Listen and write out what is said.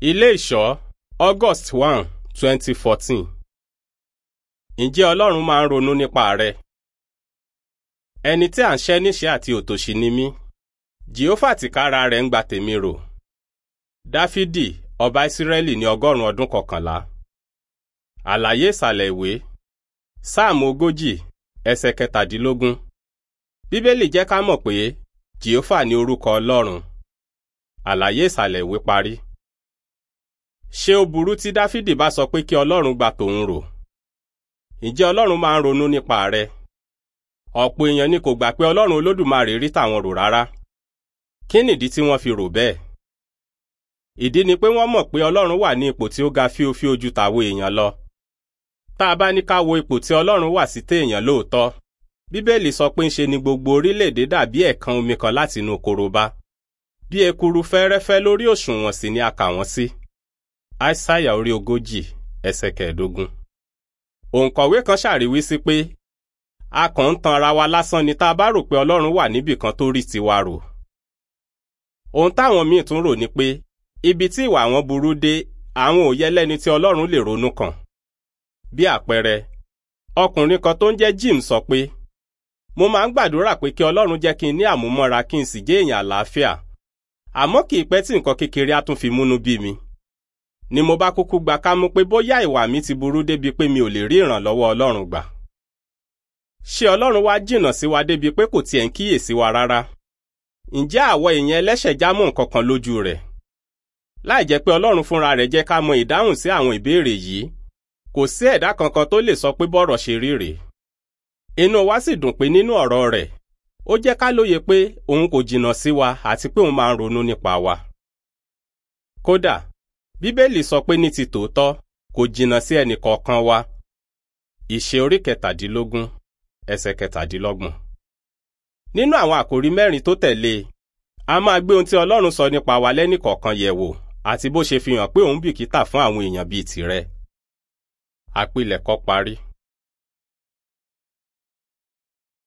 Ilé ìṣọ́ August one twenty fourteen. Ǹjẹ́ Ọlọ́run máa ń ronú nípa rẹ? Ẹni tí à ń ṣẹ́ níṣẹ́ àti òtòṣì ni mí. Jèhófà tìkára rẹ̀ ń gba tèmi rò. Dáfídì ọba Ísírẹ́lì ní ọgọ́rùn-ún ọdún kọkànlá. Àlàyé ìsàlẹ̀ ìwé. Sáàmù ogójì ẹsẹ̀ kẹtàdínlógún. Bíbélì jẹ́ ká mọ̀ pé Jèhófà ní orúkọ Ọlọ́run. Àlàyé ìsàlẹ̀ ìwé parí. Ṣé ó burú tí Dáfídì bá sọ pé kí Ọlọ́run gba tòun rò? Ǹjẹ́ Ọlọ́run máa ń ronú nípa rẹ? Ọ̀pọ̀ èèyàn ni kò gbà pé Ọlọ́run Olódùmarè rí tàwọn rò rárá. Kí nìdí tí wọ́n fi rò bẹ́ẹ̀? Ìdí ni pé wọ́n mọ̀ pé Ọlọ́run wà ní ipò tí ó ga fíofío ju tàwọn èèyàn lọ. Tá a bá ní ká wo ipò tí Ọlọ́run wà sí téèyàn lóòótọ́, Bíbélì sọ pé ńṣe ni gbogbo orílẹ̀-èdè dàbí ẹ̀kan omi kan láti inú korobá. Bí ekuru fẹ́rẹ́fẹ́ lórí òṣùwọ̀n sì ni a kà wọ́n sí. Aísáyà orí ogójì ẹsẹ̀ kẹẹ̀dógún. Òǹkọ̀wé kan ṣàríwísí pé a kàn ń tan ara wa lásán ni tá a bá rò pé Ọlọ́run wà níbì kan tó rí tiwa rò. Ohun táwọn míì tún rò ni pé ibi tí ìwà wọn burú dé àwọn ò yẹ lẹ́ni tí Ọlọ́run lè ronú kàn. Bí àpẹẹrẹ, ọkùnrin kan tó ń jẹ́ Jim sọ pé mo máa ń gbàdúrà pé kí Ọlọ́run jẹ́ kí n ní àmúmọ́ra kí n sì jẹ́ èèyàn àlàáfíà àmọ́ kì í pẹ́ tí nǹkan kékeré á tún fi múnú bí mi. ni mo bá kúkú gba kámú pé bóyá ìwà mi ti burú débi pé mi ò lè rí ìrànlọ́wọ́ Ọlọ́run gbà. ṣé Ọlọ́run wá jìnnà sí wa débi pé kò tiẹ̀ ń kíyèsí wa rárá? ǹjẹ́ àwọ̀ èèyàn ẹlẹ́ṣẹ̀ já mọ́ nǹkan kan lójú rẹ̀? láì jẹ́ pé Ọlọ́run fúnra rẹ̀ jẹ́ ká mọ ìdáhùn sí àwọn ìbéèrè yìí kò sí ẹ̀dá kankan tó lè sọ pé bọ́rọ̀ ṣe rí rèé. inú wa sì dùn pé nínú ọ̀rọ̀ rẹ̀ ó jẹ́ ká lóye pé òun kò jìnnà sí wa àti pé òun máa ń ronú nípa wa. kódà bíbélì sọ pé ní ti tòótọ́ kò jìnnà sí ẹnì kọ̀ọ̀kan wa. ìṣe orí kẹtàdínlógún ẹsẹ̀ kẹtàdínlọ́gbọ̀n. nínú àwọn àkòrí mẹ́rin tó tẹ̀lé e a máa gbé ohun tí Ọlọ́run sọ nípa wa lẹ́nìkọ̀ọ̀kan yẹ̀ wò àti bó ṣe fi hàn pé òun bìkítà fún àwọn èèyàn bíi tìrẹ. àpilẹ̀kọ parí.